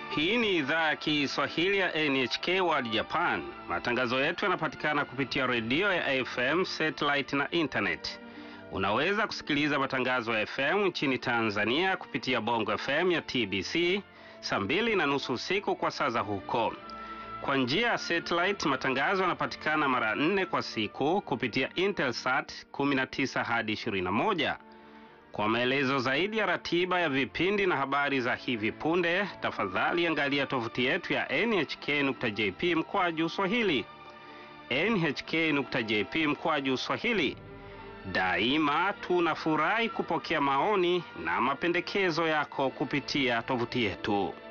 Hii ni idhaa ya Kiswahili ya NHK World Japan. Matangazo yetu yanapatikana kupitia redio ya AFM, satellite na internet. Unaweza kusikiliza matangazo ya FM nchini Tanzania kupitia Bongo FM ya TBC saa mbili na nusu usiku kwa saa za huko. Kwa njia ya satellite, matangazo yanapatikana mara nne kwa siku kupitia Intelsat 19 hadi 21. Kwa maelezo zaidi ya ratiba ya vipindi na habari za hivi punde, tafadhali angalia tovuti yetu ya nhk.jp mkwaju swahili. nhk.jp mkwaju swahili. Daima tunafurahi kupokea maoni na mapendekezo yako kupitia tovuti yetu.